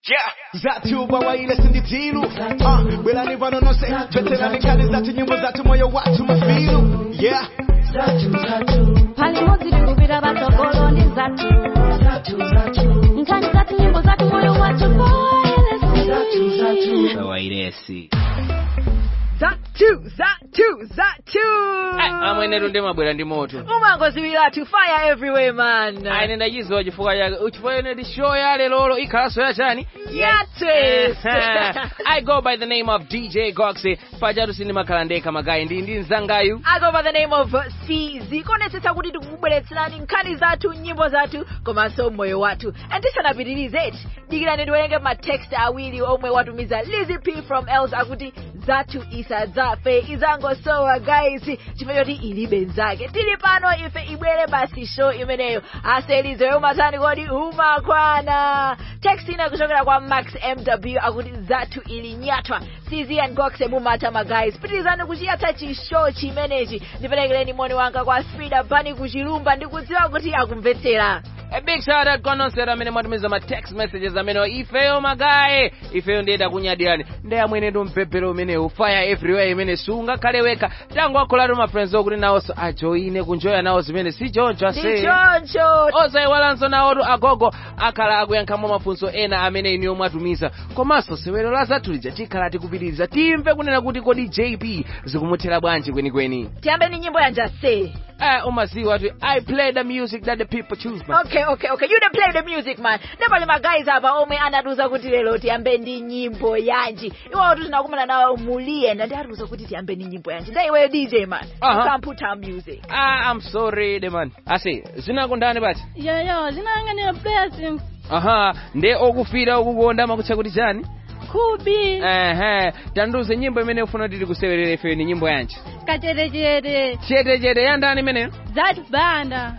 Yeah. Zatu bawaile sinditilu uh, Belani vanonose Veterani kali zatu nyimbo zatu moyo watu mafilu Yeah pali modzi tikupita patsogolo ndi zathu nkhani zathu nyimbo zathu moyo wathu poelesi wairesi Zatu, Zatu, Zatu. amwenetu ndimabwera ndi moto umangoziwira to fire everywhere man. aine ndachiziwa chifukwa chake chifukwa yeneti show ya lelolo ikhalanso yachani Yates. I go by the name of DJ Goxy pajatu sindimakhala ndekha magayi ndi ndi mzangayu I go by the name of CZ konetsetsa kuti tikukubweretserani nkhani zathu nyimbo zathu komanso moyo wathu and tisanapitirize dikirani ndiwerenge matext awiri omwe watumiza Lizzy P from Els akuti zathu isadzafe izangosowa guys chifukwa choti ilibe nzake tili pano ife ibwere basi show imeneyo aselize umatani kodi umakwana text ina kuchokera kwa max mw akuti zathu ilinyatwa cz and gox mumata magays pitirizani kuchiyatsa chishow chimenechi ndiperekereni moni wanga kwa frida bani kuchilumba ndikudziwa kuti akumvetsera A big shout out kwa nonsera amene mwatumiza ma text messages amene ifeyo magayi ifeyo ndiyenda kunyadirani ndi amwenetu mpepero umenewu fire everywhere imene sungakhale wekha tangu akholatu ma friends okuti nawonso ajoine kunjoya nawo zimene si choncho ase ndichoncho osayiwalanso nawotu agogo akhala akuyankhamo mafunso ena amene iniyo mwatumiza komanso sewero la zathu lija tikhala tikupitiriza timve kunena kuti kodi jp zikumuthera bwanji kwenikweni tiyambe ni nyimbo yanja se eh umaziwa kuti i play the music that the people choose man. okay okay okay you dey play the music man ndepali magays apa omwe anatiuza kuti lero tiyambe ndi nyimbo yanji iwawo tinakumana nawo muliyenda ndi atiuza kuti tiyambe ndi nyimbo yanji nda iweyo dj man Aha. you can put our music ah i'm sorry de man ase zinakundani bati yoyo zinayang'anira blessings aha nde okufira okukonda makutcha kuti chani khubi ehe tanduze nyimbo imene ufuna kuti tikusewerere ifeyo ni nyimbo yanji kacherechere chetechete yandani imeneyo zathu banda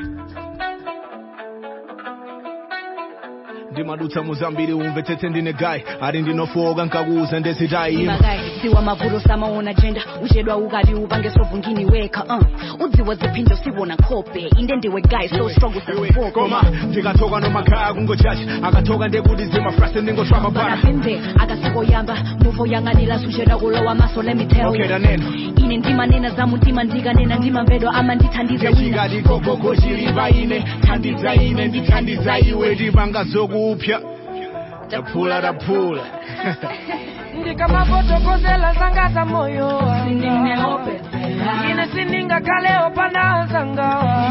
ndimadutsa muzambiri umve tete ndine gayi ali ndinofoka nkakuuza ndezitayi magayi siwa mavulo samaona jenda uchedwa ukati upange sovungini wekha uh. udziwa ziphinjo siwona khope inde ndiwe guy so strong usazifoke koma ndikatoka nomakhaya kungochacha akatoka ndekuti zimafrase ndingoshwama para bakapinde akasikoyamba muvo yang'anira sucheda kulowa maso let me tell okay you tanena ine ndimanena za mutima ndikanena ndimamvedwa ama ndithandize wina kechikati gogogo chilipa ine thandiza ine ndithandiza iwe tipanga zokupya taphula taphula ndikamapotokosela zanga za moyo wanga ine sindingakhalewo panawo zangawa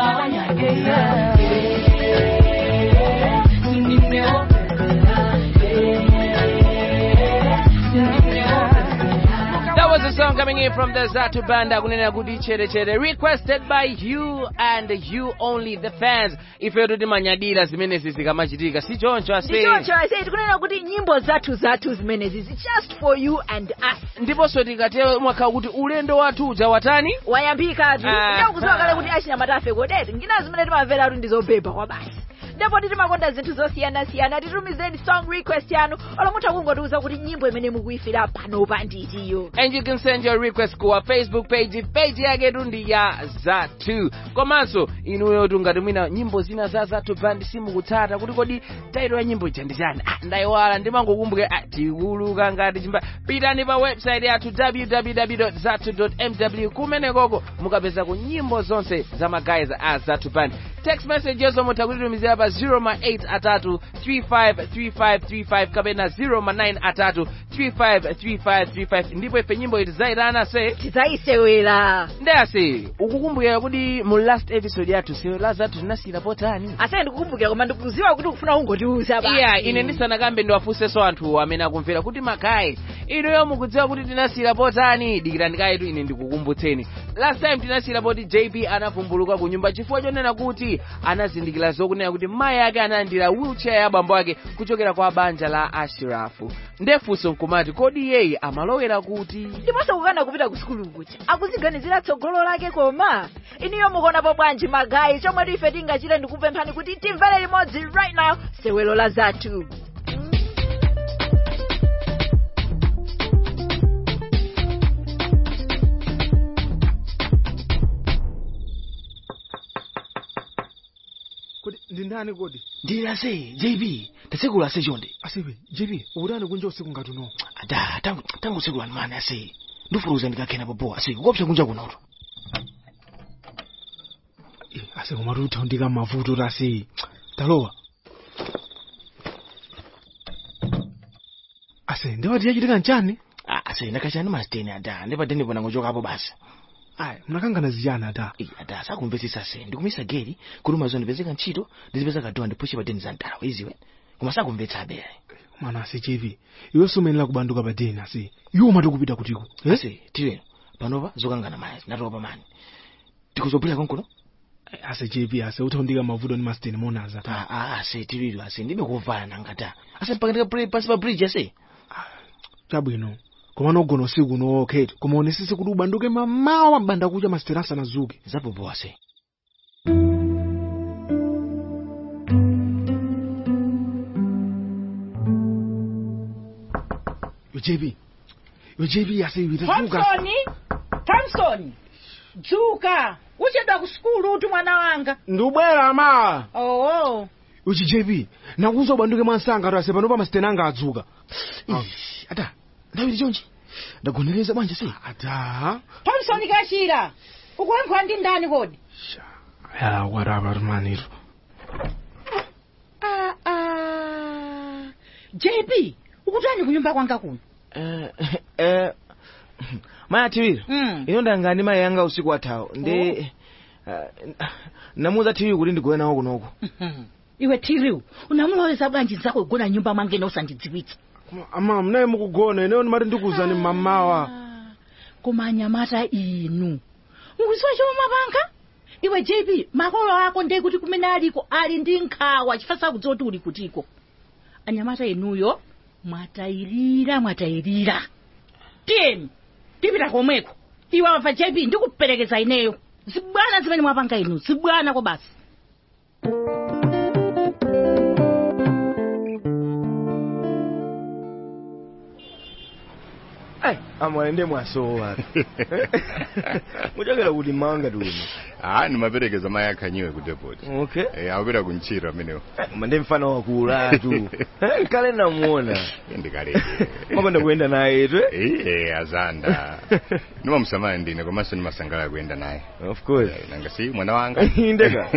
That was a song coming in from the Zatu Banda kunena kuti chere chere requested by you and you only the fans ifeyo kuti manyadira zimenezi zikamachitika si choncho ase ndichoncho ase tikunena kuti nyimbo zathu zathu zimenezi zi just for you and us ndiponso tikatero mwakhala kuti ulendo wathu uja watani wayambikatu Aha. ndakudziwa kale kuti achinyamatafe kodeti ngina zimene timamvera kuti ndizobeba kwa basi ndipo timakonda zinthu zosiyanasiyana titumizeni song request yanu olomutha kungotiuza kuti nyimbo imene mukuyifira panopa nditiyo and you can send your request ku our facebook page page yaketu ndi ya zatu komanso inuyo tungati mwina nyimbo zina za zatu band simukutsata kuti kodi taito ya nyimbo ija ndi chani ah, ndayiwala ndimangokumbukira ah, tikuluka ngati chimba pitani pa website yathu www zatu mw kumenekoko mukapezako nyimbo zonse za magayizi a zatu band text message yezo mutha kutitumizira pa 08 atatu 353535 kapena 09 atatu 353535 ndipo ife nyimbo iti zayitana se tidzayisewera ndeyase ukukumbukira kuti mu last episode yathu sewe la zathu tinasiyira potani asene ndikukumbukira koma ndikuziwa kuti ukufuna kungotiuza basi iya ine ndisanakambe ndiwafunsenso anthu amene akumvera kuti magayi inuyo mukudziwa kuti tinasiyira potani dikirani kayitu ine ndikukumbutseni last time tinasiyira poti jp anavumbuluka ku nyumba chifukwa chonena kuti anazindikira zokunena kuti mayi ake analandira wheelchair ya abambo ake kuchokera kwa banja la ashirafu ndefunso nkumati kodi iyeyi amalowera kuti ndiponso kukana kupita ku sukulu kucha akuziganizira tsogolo lake koma iniyo mukuonapo bwanji magayi chomwe ife tingachite ndikupemphani kuti timvere limodzi right now sewelo la zathu kuti ndi ndani kodi ndili ase jb tasekulu ase chonde asibe jp ukutani kunja usiku ngati uno ada tangu tangu sekulu animani ase ndifuruza ndikakhena popo ase kuopsa kunja kunoto Eh, ase komatu uthaundika mavuto tasi talowa ase ndewati yachitika nchani Ah, ase ndakachani masiteni ada ndipadenipo nangochokapo basi aya mnakangana ziyani ata Eh, ada sakumvetsetsa ase ndikumisa geri kuti mazo ndipezeka ntchito ndizipeza kadowa ndipushe padeni za mtalawa iziwe koma sakumvetsa abe mwana ase jp iwe sumenera kubanduka pa deni ase iwo umati kupita kutiko eh? ase tiweno panopa zokangana maya natopa mani tikuzobwera konkono Eh, ase jp ase uthaundika mavuto ndi masiteni monaza ta Ah, ah, ase tiwiro ase ndibe kuvala nangata ase mpaka ndika pansi pa bridge ase chabwino koma nogona usiku uno oketi koma onesese kuti ubanduke mamawa mbanda kucha masiteni asanazuke zapopo ase yo jp yo jp ase iwe tazuka thompson thompson dzuka uchedwa ku sukulu uti mwana wanga ndubwera ma oo uchi jp nakuza ubanduke mwansanga ati ase panopa masiteni anga adzuka Ih, ata ndawiri chonchi ndagonereza bwanja se ata thompson kachira ukuyankhula ndi ndani kodi ya warapa timaniro ah, ah. jp ukutani kunyumba kwanga kuno Eh, eh, maya tiwiro Mm. ino ndangani mayi yanga usiku wathawo ndi eh, namuza tiwiro kuti ndigone nawo kunoko iwe tiriu unamuloweza bwanji zako igona nyumba mwangene usandidziwitsa ama mnaye mukugona ineyo ndimati ndikuzani mamawa koma anyamata inu mukuziwa chomwe mwapanga iwe jp makolo ako ndiye kuti kumene aliko ali ndi nkhawa chifukwa sakudziwa kuti uli kutiko anyamata inuyo mwatayirira mwatayirira tiyeni tipita komweko iwe wamva jp ndikuperekeza ineyo zibwana zimene mwapanga inu zibwana ko basi amwana ndi mwasowa muchokera kuti mawanga tiuno ah nimaperekeza mayi akhanyiwe ku depot okay eh awapita kuntchito amenewo koma ndi mfana wakulatu kale namuona ndikaleke makonda kuyenda naye twe eh azanda nimamusamala ndine komanso nimasangala kuyenda naye of course Eh, nanga si mwana wanga Indeka.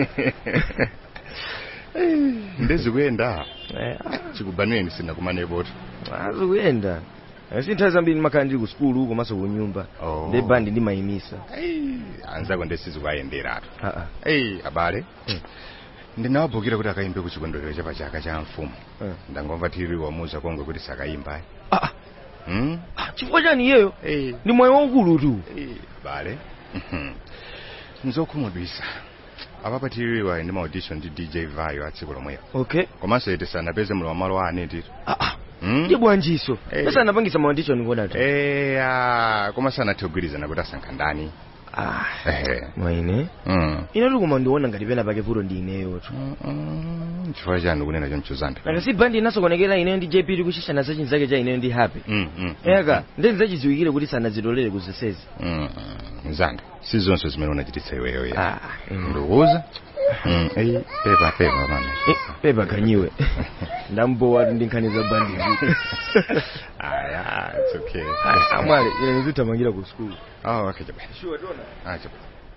ndezikuyenda chikubanweni sina kumanepoti azikuyenda si nthawi zambiri ndimakhala ndili ku sukulu komanso ku nyumba Oh. ndi bandi ndimayimisa anzako ndesizikuayenderatu Ah, eyi abale ndinawabhukira kuti akaimbe ku chikondwerero cha pachaka cha mfumu Eh. ndangomva tiri wamuza kongwe kuti sakayimba ah, ah, hmm? ah, chifukwa chani iyeyo eyi ndi moyo waukulu tu eyi abale nzokhumudwisa apapa tiriwa ndi maaudition ndi dj vayo a tsiku lomwelo okay komanso iti sanapeze mulo wa malo ane tito ah, ah. Hmm? ndi bwanjiso Eh. pesa anapangisa maaudition ngoda tu eya koma sanathe kugwirizana kuti asankha ndani ah, ehe mwaine Mm. ine tuli koma ndiona ngati pena pake vuto ndi ineyo tu Mm, mm, chifukwa chani kunena choncho zambi nanga si bandi inasokonekera ineyo ndi jp tikushishana za chinzake cha ineyo ndi happy Mm, mm, eka ndi ndizachidziwikire kuti sanazitolere kuzesezi mm, mm, zanga si zonse zimene unachititsa iweyo ya ah, mm. ndikuuza Mm, eyi pepa pepa mana Eh, pepa khanyiwe ndambowa tu ndi nkhani za bandi zi aya it's okay amwale ine ndizithamangira ku sukulu oh okay chapa sure tona ah chapa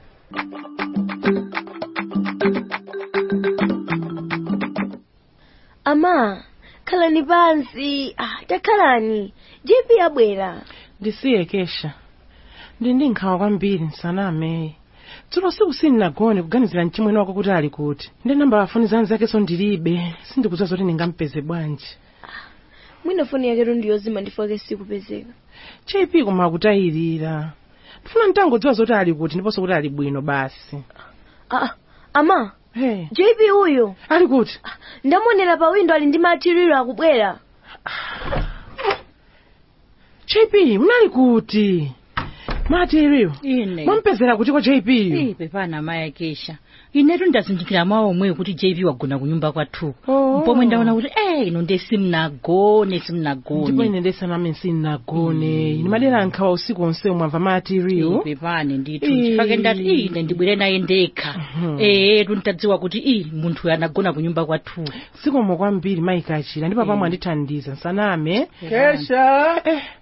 ama khalani pansi ah, takhalani jp abwera ndisiye kesha ndi ndi nkhawa kwambiri nsaname dzulo siku sindinagone kuganizira mchimwene wako kuti ali kuti ndi namba yafoni za anzakenso ndilibe sindikudziwa zoti ndingampeze bwanji mwina foni yaketu ndiyozima ndifake sikupezeka jp koma akutayirira ndifuna nditangodziwa zoti ali kuti ndiponso kuti ali bwino basi ah, ama hey. jp uyo ali kuti ndamuonera pa windo ali ndi matiriro akubwera jp munali kuti material ine mwampezera kuti kwa jp Ii, pepana maya kesha inetu ndazindikira mawu omweyo kuti jp wagona kunyumba kwathuku Oh. pomwe ndaona kuti eh ino nde simnagone ndipo simnagone ine ndesaname sinagone ine madera nkhawa usiku onse mwamva material pepane ndithu Ii. chifake ndati ine ndibwere naye ndekha eh tuntadziwa kuti i munthu anagona kunyumba kwathuku sikomo kwambiri maikachira ndipo pamwe andithandiza nsaname kesha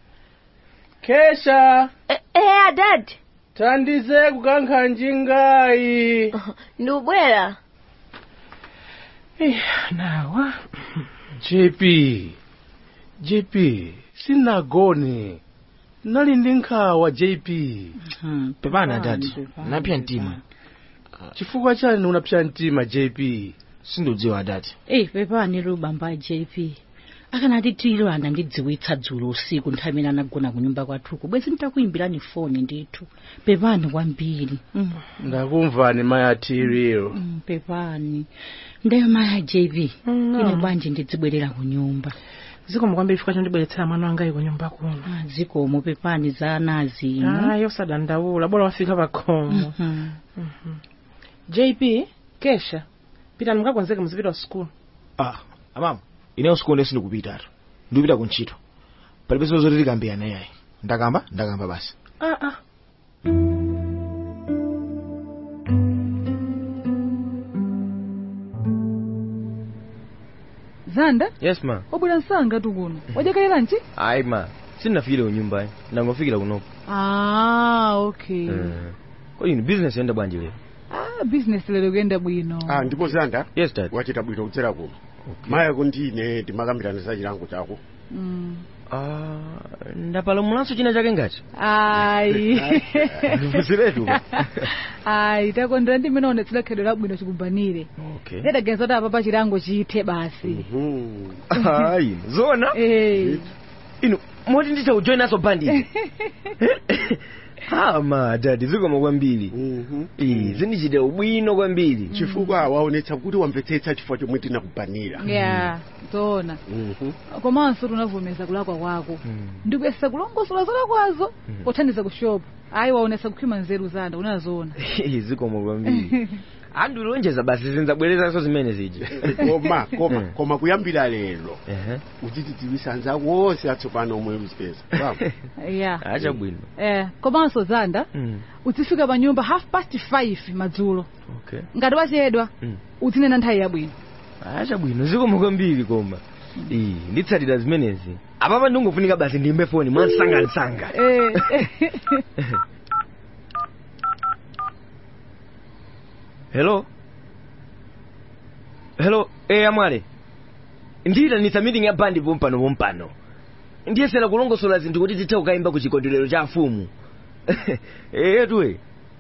kesha eya dad thandize kukankha njingayi ndikubwera nawa jp jp sinagone nali ndi nkhawa jp Hmm, pepana pepani, dadi pepani, napya pepani. mtima chifukwa chani unapsa mtima jp sindiudziwa dadi Eh, pepani lubamba jp akanati tiro anandidziwitsa dzulo usiku nthawi imene anagona kunyumba kwathuku bwezi nditakuimbirani foni ndithu pepani kwambiri mm. ndakumvani mayatiriro Mm, pepani ndeyo maya jp ine bwanji ndidzibwerera kunyumba zikomo kwambiri chifukwa chondibweretsera mwana wangayi kunyumba kuno Ah, zikomo pepani za anazi ino ayi osadandaula bora wafika pakhomo Mhm. jp kesha pitani mukakonzeke muzipita ku sukulu ah amama ineyo sikonde sindikupitatu ndikupita kuntchito palibe zoti tikambiyana yayi ndakamba ndakamba basi ah, ah. zanda yes ma wabwera msanga tu kuno wajakayira nchi ayi ma sindinafikire kunyumbayi ndangofikira kunoko ah okay Eh. kodi inu business yenda bwanji lero ah business lero kuyenda bwino ah ndipo zanda yes dad wachita bwino kudzera kuno maya kundine timakambirana za chilango chako mm. Ah, ndapalamulanso china chake ngati ayi ndivuziretu ayi takondera ndi mmene onetsera khedwe labwino chikumbanire okay ndidaganiza kuti apapa chilango chithe basi ayi zona Eh. inu moti nditha kujoinaso bandi ama dadi zikomo kwambiri Ii, zindichitira ubwino kwambiri chifukwa waonetsa kuti wamvetsetsa chifukwa chomwe tinakubanira ya zoona komanso tunavomeza kulakwa kwako ndikuyesa kulongosola zolakwazo pothandiza kushopu ayi waonesa kukhwima nzeru zanda unazoona zikomo kwambiri andilonjeza basi zinzabwerezaso zimene zija koma koma Mm. koma kuyambira lero Ehe. uzitidziwisa anzako wonse atsopano omwe uzipeza ya acha bwino eh komanso zanda Mm, uzifika pa nyumba half past five madzulo okay ngati wachedwa Mm. uzinena nthawi yabwino acha bwino zikomo kwambiri koma Ii, nditsatira zimenezi apapa ndingofunika basi ndiyimbe foni mwansangansanga eh hello hello eh amwale ndiyitanitsa meeting ya bandi pompano pompano ndiyesera kulongosola zinthu kuti tithe kukayimba ku chikondwerero cha afumu eh tuwe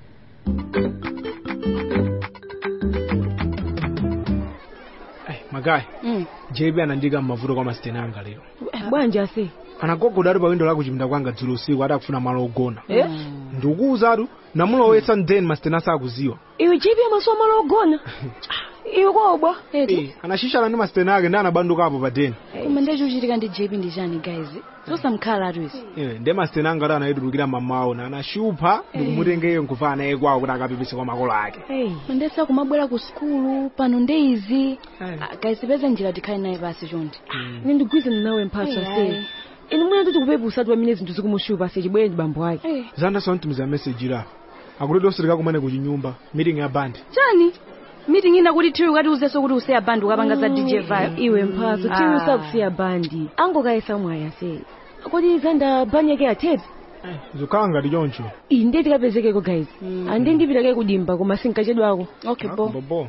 magayi jb anandika mmavuto kwa masiteni anga lero bwanji ase anagogoda ali pa windo la kuchipinda kwanga dzulo usiku adakufuna malo ogona Eh? ndikuwuzatu namulowetsa ndeni masiteni asakuziwa iwe jipi amaso amalo ogona iwe kobwa Eh, anashishana ndi masiteni ake ndi anabandukapo pa deni koma ndachochitika ndi jp ndi chani guys zosamkhala atuizi Eh, ndi masiteni anga ati anayitulukira mamawo na anashupha ndikumutengeyo nkufana naye kwawo kuti akapepese kwa makolo ake mandesa kumabwera ku sukulu pano ndi izi Ah, guys peze njira tikhale naye pasi chonde ine ndigwizana nawe mphatso Ayi, ase ayi. ine mwina kuti kupepusa ati pamene zinthu zikumushupa ase chibwere ndi bambo ake zanda sontumiza meseji la akuti osirika kumene kuchinyumba meeting ya bandi chani meeting ina kuti tiwi ukati uzeso kuti useya bandi ukapanga za dj vibe iwe mphatso Ah. tiwi usakusiya bandi angokayesa mwayi ase kodi zanda bani yake athete zikhala ngati choncho iyi ndiye tikapezekeko guys andi ndipitake kudimba koma sinkachedwako okay bobo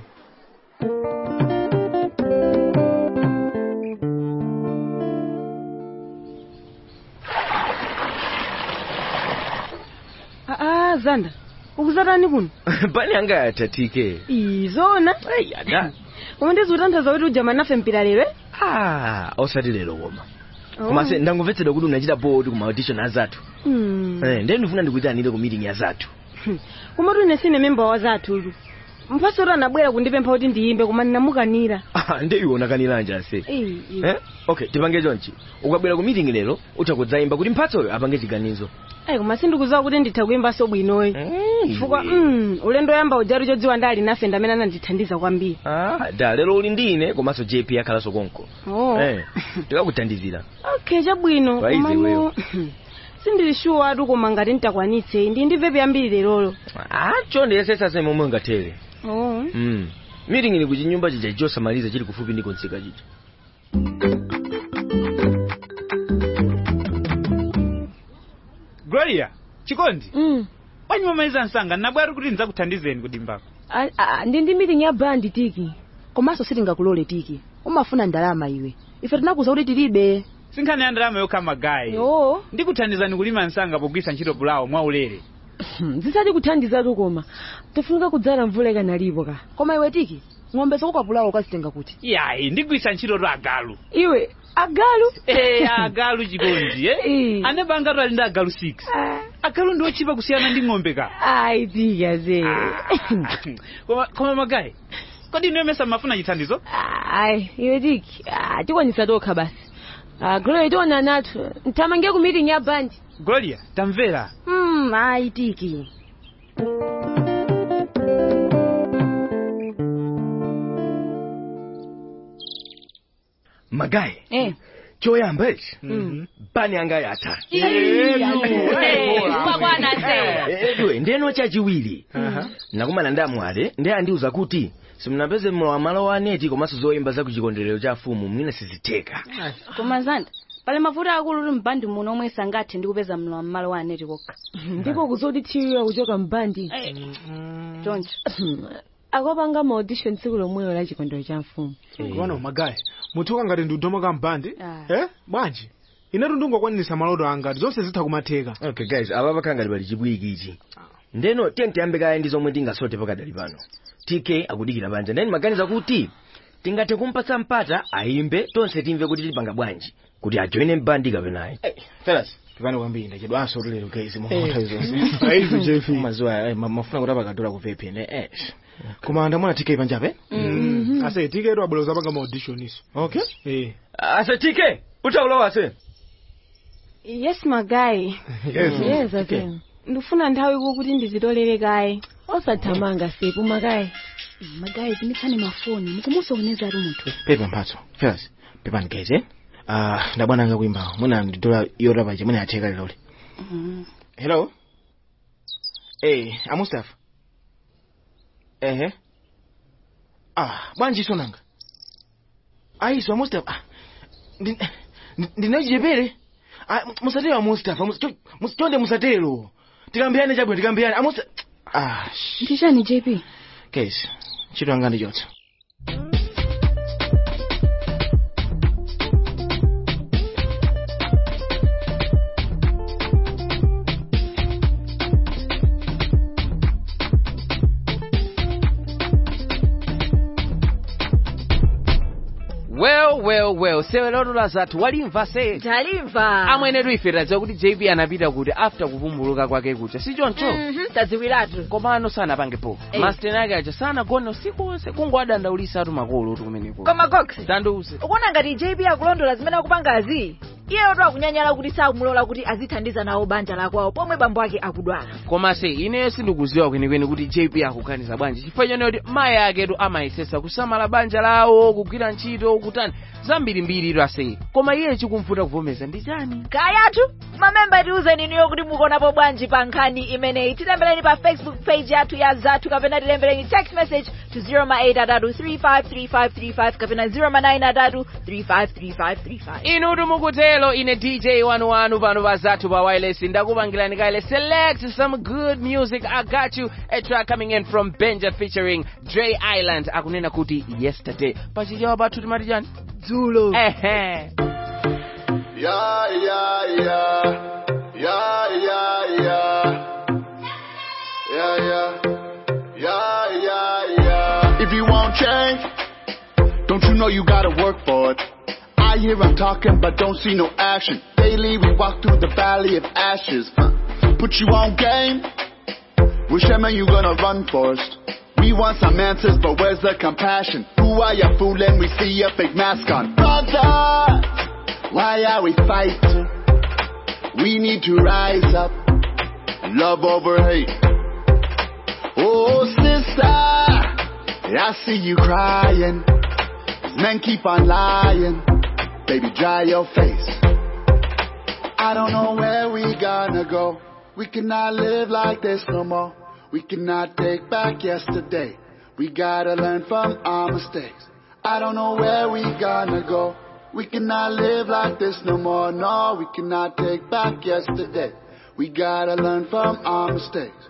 aa zanda ukuzatani kuno bani anga yatatike izona ada koma ndizikutanthauza kuti ujama nafe mpira lero eh? ah osati lero koma Oh. koma se ndangomvetsedwa kuti unachita bodi ku maaudition azathu Hmm. eh ndiye ndifuna ndikuyitanire ku meeting ya zathu koma tune sine memba wa zathu mphaso oti anabwera kundipempha kuti ndiyimbe koma ndinamukanira nde iwe unakaniranja ase Ei, ei. eh? okay tipange chonchi ukabwera ku meeting lero utha kudzayimba kuti mphatsoyo apange chiganizo ayi koma sindikudziwa kuti nditha kuyimbanso bwinoyi chifukwa mm, ulendo oyamba ujatu chodziwa ndali nafe ndamene anandithandiza kwambiri ah, da lero uli ndi ine komanso jp akhalanso konko oh. eh, tikakuthandizira okay chabwino Waize komano wewe. sindili sure atu koma ngati nditakwanitse ndi ndimvepo yambiri lerolo ah, chonde yesesase momwe ungathere oh. mm. meeting ili kuchinyumba chija chosamaliza chili kufupi ndi konsika chija gloria chikondi mm. bwanyi mamaliza msanga nabwera kuti ndidzakuthandizeni kudimbako A- a- ndi ndi meeting ya bandi tiki komanso sitingakulole tiki umafuna ndalama iwe ife tinakuza kuti tilibe sinkhani ya ndalama yokha magayi yo ndikuthandizani kulima msanga pogwisa ntchito pulawo mwaulere zisati kuthandizatu koma tifunika kudzala mvula ikanalipo ka koma iwe tiki ng'ombe zokukapulawo ukazitenga kuti yayi ndigwisa ntchito to agalu iwe agalu Eh, agalu chikondi eh? anebanga to ali ndi agalu 6 agalu ndi ochipa kusiyana ndi ng'ombe ka ayi tika ze koma, koma magayi kodi inu yemesa mafuna chithandizo ayi iwe tiki ah, tikwanisa tokha basi Ah, glory tiona natu ntamange ku meeting ya bandi gloria tamvera mm, ayi tiki magayi eh. choyamba ichi mm. bani anga yatha Kwakwanase. edwe ndeno chachiwiri nakumana ndi amwale ndi andiuza kuti simunapeze mlowa malo wa aneti komanso zoyimba za kuchikondwerero cha fumu mwina sizitheka koma zanda pali mavuto akulu uli mbandi muno omwe sangathe ndi kupeza mlowa mmalo wa aneti kokha ndipo kuzoti thiwiwa kuchoka mbandi choncho akapanga ma audition tsiku lomwelo la chikondwerero cha mfumu kuona magayi muthuka ngati ndi udoma ka mbandi eh bwanji inetu ndingokwanisa maloto anga zonse zitha kumatheka okay guys ava pakhala ngati pali chibwiki ichi ndeno tiye tiyambe kaya ndi zomwe tingasote pakadali pano tk akudikira banja ndeni maganiza kuti tingathe kumpatsa mpata ayimbe tonse timve kuti tilipanga bwanji kuti ajoine mbandi kapenayi fellas pepani kwambiri ndachedwanso tulero guys Eh. mwaothawi zonse Aizu, JP. mazuwa eh, ma- mafuna kuti apakadula ku vpn eh koma ndamona tk panjape ase tiketu abwera zapanga ma audition iso okay eh ase tk utaulowa ase yes magayi Yes. yes ase ndifuna nthawi iko kuti ndizitolere kaye osathamanga sepu magayi magayi timitsani mafoni mukumusokoneza ali munthu pepa mphatso fellas pepani guys eh ah ndabwananga kuimba mwina ndidola yota paja mwina yatheka leloli hello eh amustafa ehe ah bwanji sonanga aiso amustafa ah ndi- ndi- ndinachijepere ah mu- musatero amustafa mus- cho- mus- chonde musatero tikambiyane chabwino tikambiyane amusta ah ndichani jp guys ntchito yanga ndichotsa well well well sewelotola zathu walimva se talimva amwene tuife tadziwa kuti jp anapita kuti after kuvumbuluka kwake kucha si choncho Mhm, tadziwiratu komano sanapangepo Eh. masteni ake aja sanagone usiku wonse kungoadandaulisa makolo kuti kumeneko koma cox tandiuze ukuona ngati jp akulondola zimene akupangazi iyeyo to akunyanyala kuti sakumulola kuti azithandiza nawo banja lakwawo pomwe bambo ake akudwala koma se ineyo sindikuziwa kwenikweni kuti jp akuganiza bwanji chifukwa chone kuti mayi aketu amayesesa kusamala banja lawo kugwira ntchito kutani zambirimbiri ase koma iye chikumvuta kuvomeza ndi chani kayatu mamemba tiuzeni niyo kuti mukuonapo bwanji pa nkhani imeneyi tilembeleni pa facebook page yathu ya zathu kapena tilembeleni text message to 0833353535 kapena 0933353535 inu mukutelo ine dj wanu wanu pano pa zathu pa wireless ndakupangirani kaile select some good music i got you a track coming in from benja featuring dre island akunena kuti yesterday pachichewa pathu timati chani dzulo ehe Yeah, yeah, yeah. Yeah, yeah, yeah. Yeah, yeah. Yeah, yeah, yeah. If you want change, don't you know you gotta work for it? I hear I'm talking, but don't see no action. Daily we walk through the valley of ashes. Huh. Put you on game. Which man you gonna run first? We We want some answers, but where's the compassion? Who are you fooling? We see a fake mask on. Brother, why are we fighting? We need to rise up. Love over hate. Oh, sister, I see you crying. Men keep on lying. Baby, dry your face. I don't know where we gonna go. We cannot live like this no more. We cannot take back yesterday. We gotta learn from our mistakes. I don't know where we gonna go. We cannot live like this no more. No, we cannot take back yesterday. We gotta learn from our mistakes.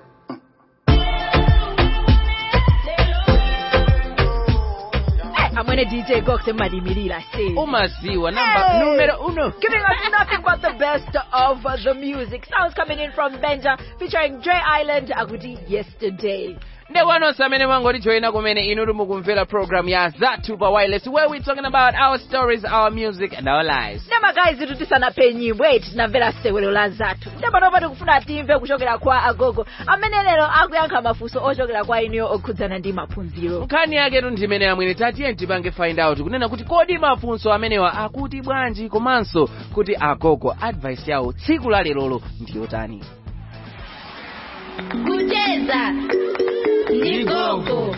amwene dj gox emalimirira se umaziwa namba numero uno Giving us nothing but the best of the music. Sounds coming in from Benja featuring Dre Island Agudi yesterday. ndekwanonse amene mwangotijoyina kumene inu mukumvera program ya zathu pa wireless where we talking about our stories our music and our lives ndemagayi zithu tisanape nyimbo eti tinamvera sewelo la zathu ndepanopa tikufuna timve kuchokera kwa agogo amene lero akuyankha mafunso ochokera kwa inuyo okhudzana ndi maphunziro nkhani yaketu ndimene amwene tatiye tipange find out kunena kuti kodi mafunso amenewa akuti bwanji komanso kuti agogo advice yawo tsiku la lerolo ndiyotani kucheza ndi gogo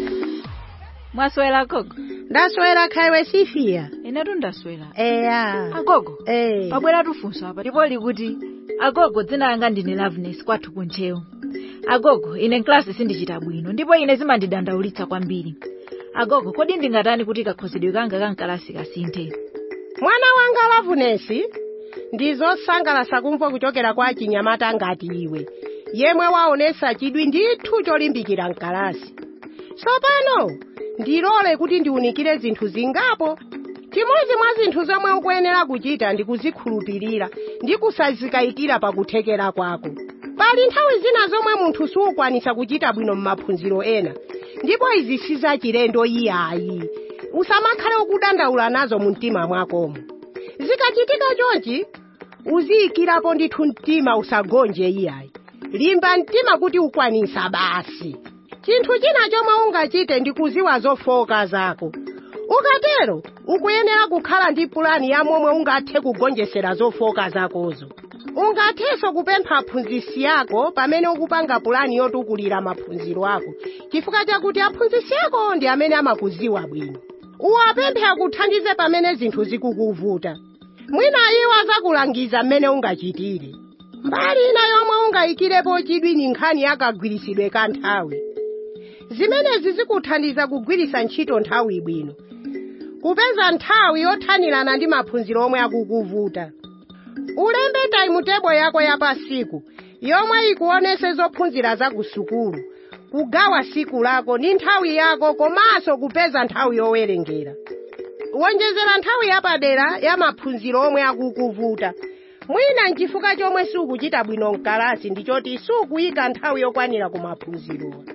mwaswera gogo ndaswera khaiwe sifia inetu ndaswera eya agogo Eh. pabwera tufunso apa ndipo likuti agogo dzina langa ndine loveness kwathu kunchewu agogo ine mklasi sindichita bwino ndipo ine zimandidandaulitsa kwambiri agogo kodi ndingatani kuti kakhozedwe kanga kankalasi kasinthe mwana wanga lavunesi ndizosangalasa kumva kuchokera kwa chinyamata ngati iwe yemwe waonesa chidwi ndithu cholimbikira mkalasi tsopano ndilole kuti ndiunikire zinthu zingapo chimodzi mwa zinthu zomwe ukuyenera kuchita ndi kuzikhulupirira ndi kusazikayikira pakuthekera kwako pali nthawi zina zomwe munthu sukwanisa kuchita bwino m'maphunziro ena ndipo izi sizachilendo iyayi usamakhale ukudandaula nazo mu mtima mwakomo zikachitika chonchi uziyikirapo ndithu mtima usagonje iyayi limba mtima kuti ukwanisa basi chinthu china chomwe ungachite ndi kuziwa zofoka zako ukatero ukuyenera kukhala ndi pulani ya momwe ungathe kugonjesera zofoka zakozo ungathenso kupempha aphunzisi yako pamene ukupanga pulani yotukulira maphunziro ako chifukwa chakuti aphunzisi ako ndi amene amakuziwa bwino uwapemphe akuthandize pamene zinthu zikukuvuta mwina iwo azakulangiza mmene ungachitire mbali ina yomwe ungayikirepo chidwi ni nkhani yakagwirisidwe ka nthawi zimenezi zikuthandiza kugwirisa ntchito nthawi bwino kupeza nthawi yothanirana ndi maphunziro omwe akukuvuta ulembe timetable yako ya pasiku yomwe ikuonese zophunzira za ku sukulu kugawa siku lako ndi nthawi yako komanso kupeza nthawi yowerengera wonjezera nthawi yapadera ya maphunziro omwe akukuvuta mwina nchifukwa chomwe sukuchita bwino mkalasi ndichoti sukuyika nthawi yokwanira ku maphunzirowa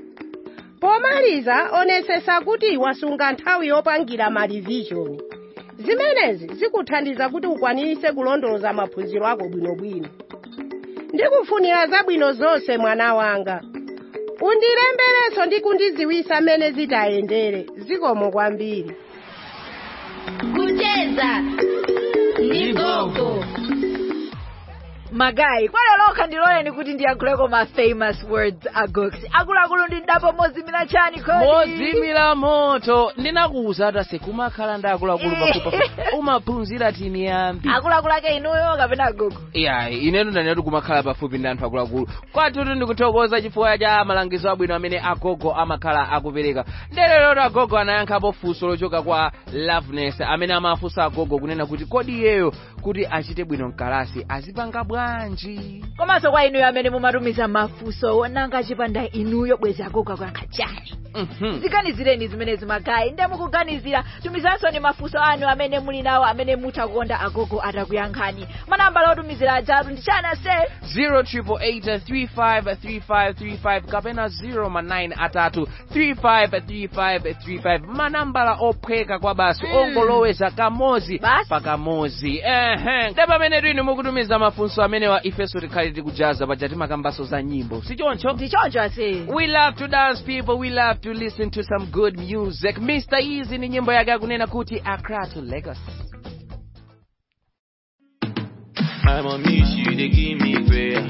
pomaliza onesesa kuti wasunga nthawi yopangira marivishoni zimenezi zikuthandiza kuti ukwanirise kulondoloza maphunziro ako bwinobwino ndikufunira zabwino zonse mwana wanga undilembereso ndi kundiziwisa mmene zitayendere zikomo kwambiri kucheza ndi gogo magayi kwalelokha ndiloleni kuti ndiyankhuleko ma famous words agox akuluakulu ndindapo mozimira chani kodi mozimira moto ndinakuwuza atase kumakhala ndi akuluakulu pafupi umaphunzira tini yambi akuluakulu ake inuyo kapena agogo yayi inetu ndanenatu kumakhala pafupi ndi anthu akuluakulu kwathutu ndikuthokoza chifukwa cha malangizo abwino amene agogo amakhala akupereka ndereroto agogo anayankhapo funso lochoka kwa loveness amene amafunsa agogo kunena kuti kodi iyeyo kuti achite bwino mkalasi azipanga bwanji komanso kwa inuyo amene mumatumiza mafunso nanga chipanda inuyo bwezi agogo akuyankha chani ziganizireni zimenezi magayi nde mukuganizira tumizanso ni mafunso anu amene muli nawo amene mutakonda agogo atakuyankhani manambala otumizira ajatu ndi chana se 088353535 kapena 09 atatu 353535 manambala ophweka kwa basi ongoloweza kamozi pa kamozi ehe nde pamene twinu mukutumiza mafunso amene amenewa ifenso tikhale tikujaza paja timakambaso za nyimbo sichoncho ndichoncho ase we love to dance people we love to listen to some good music mr easy ni nyimbo yake akunena kuti accra to lagos I'm on me, she they give me prayer.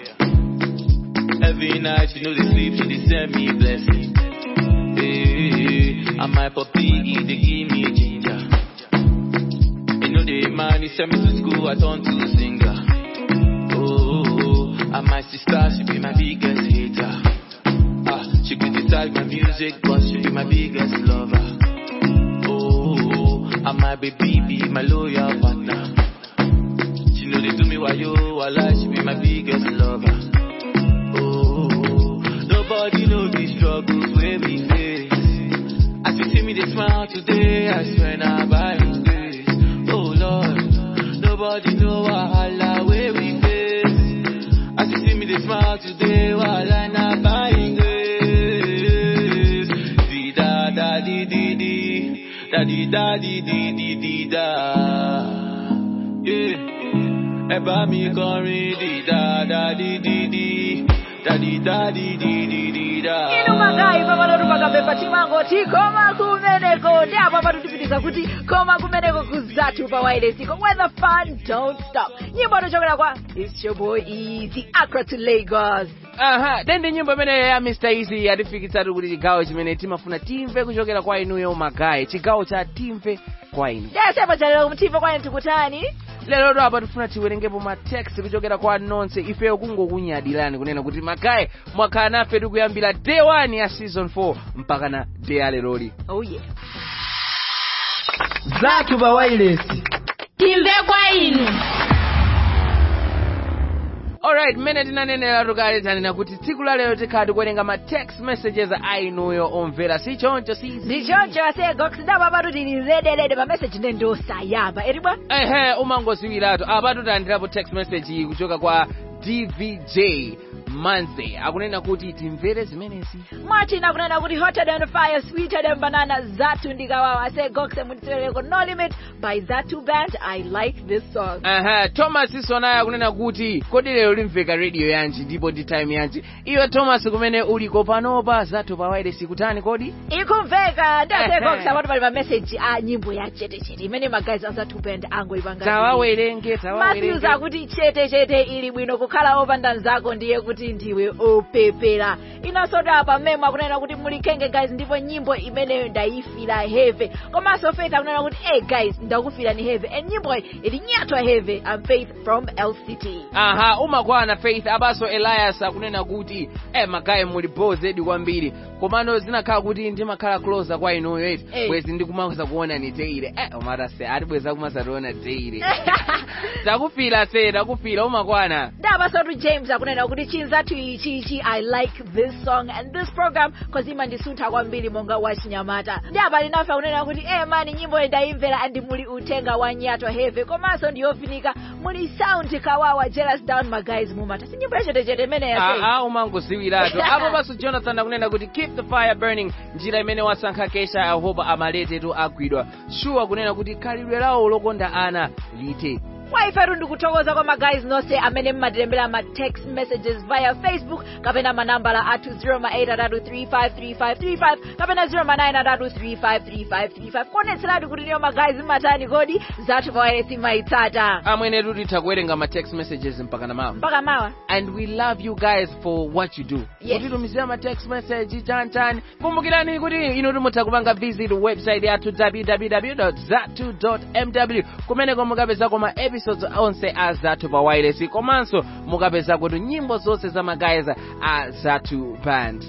Every night she know they sleep, she they send me blessing. Hey, and my puppy, they give me ginger. You know the man, he send me to school, I turn to singer. Oh, and my sister, she be my biggest hater. Ah, she criticize my music, but she be my biggest lover. Oh, and my baby be my loyal partner. She know they do me while you alive, she be my biggest lover. Oh, nobody know the struggles where we face. As you see me, they smile today, I swear now by His grace. Oh Lord, nobody know wahala where we face. As you see me, they smile today, wahala now by His grace. Di da da di di di, da di da di di di di da. Yeah. ẹ bá mi kọrin dídá dádí dídí dádí dádí dídí dídá. inu magai pamalotu pakabemba timangoti koma kumeneko ndi apa patutipitiza kuti koma kumeneko kuzathu pa wailesiko where the fun don't stop nyimbo tochokera kwa it's your boy easy accra to lagos aha dende nyimbo imeneyo ya mr easy yatifikitsatu kuti chigawo chimene timafuna timve kuchokera kwa inuyo magayi chigawo cha timve kwa inu desepa chalero kumtimve kwani tikutani lero ndo apa tifuna tiwerengepo ma text kuchokera kwa nonse ifeyo kungokunyadirani kunena kuti magayi mwakhala nafe tikuyambira day 1 ya season 4 mpaka na day ya leroli oh yeah zathu pa wailesi timve kwa inu alright mmene tinanenera tukale tanena kuti tsiku la lero tikhala tikuwerenga ma text messages a inuyo omvera si choncho si ndichoncho asegox ndapa patutili rededede pa message ndendosayamba eribwa ehe umangoziwiratu apa tutandirapo text message iyi kuchoka kwa dvj manze akunena kuti timvere zimenezi martin akunena kuti hotter than fire sweeter than banana zatu ndikawawa asegox munditserereko no limit by zatu band i like this song aha thomas isonayo akunena kuti kodi lero limveka radio yanji ndipo ndi time yanji iwe thomas kumene uliko panopa zathu pa wailesi kutani kodi ikumveka ndi asegox Ehe. apatu pali pa message a nyimbo ya chetechete imene magazi a zatu band angoipanga tawawerenge matthews tawawerenge akuti chetechete ili bwino kukhala opanda nzako ndiye kuti ndiwe opepera inasota apa memo akunena kuti muli khenge guys ndipo nyimbo imeneyo ndayifira heve komanso faith akunena kuti hey guys ndakufira ni heve and nyimbo iyi ili nyatwa heve am faith from lct aha umakwana faith abaso elias akunena kuti eh magayi muli bozedi kwambiri komano zinakhala kuti ndimakhala closer kwa inuyo eti Eh. bwezi ndikumaza kuona ni teire eh umata se ati bwezi akumazationa teire takufira se takufira umakwana ndapasotu james akunena kuti chinzathu ichichi i like this song and this program cause imandisuntha kwambiri monga wachinyamata ndi apa linafe akunena kuti e mani nyimbo iyi ndayimvera andi muli uthenga wa nyatwa heve komanso ndiyofinika muli sound kawawa jealous down magays mumata si nyimbo yachetechete imeneya aa umangoziwiratu apo paso jonathan akunena kuti keep the fire burning njira imene wasankha kesha yehova amaletetu agwidwa shuwa akunena kuti khalidwe lawo lokonda ana lite waifetu ndikuthokoza kwa magays nonse amene mmatilembera ma text messages via facebook kapena manambala athu 083353535 kapena 093353535 kuonetseratu kuti niyo magays mmatani kodi zathu pawailesi maitsata amwenetu titha kuwerenga ma text messages mpaka na mawa mpaka mawa and we love you guys for what you do Yes. kutitumizira ma text message chanchani kumbukirani kuti inu timutha kupanga visit website yathu www zatu mw kumeneko mukapezako ma episodes onse a zathu pa wireless komanso mukapezako nyimbo zonse za magayiz a zathu band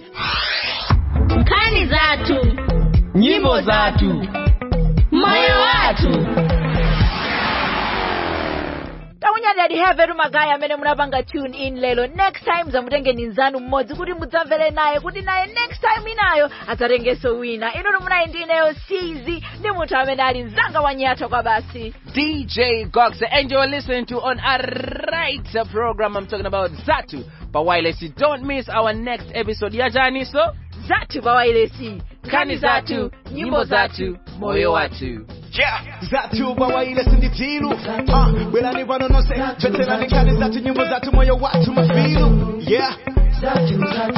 nkhani zathu nyimbo zathu moyo wathu takunyadadi hevetu magayi amene munapanga tune in lero next time zamutengeni nzanu mmodzi kuti mudzamvere naye kuti naye next time inayo adzatengenso wina inutu munayi ndi ineyo cz ndi munthu amene ali mzanga wa nyatwa kwa basi DJ Gox, and you're listening to on a right program. I'm talking about Zatu. But wireless, you don't miss our next episode. Ya jani so? Zatu pa wailesi. Kani Zatu, nyimbo Zatu, moyo watu. yeah zatu bawaile sinditilu ah bwerani pano nonse tveterani nkani zatu nyimbo zatu moyo watu mafilu yeah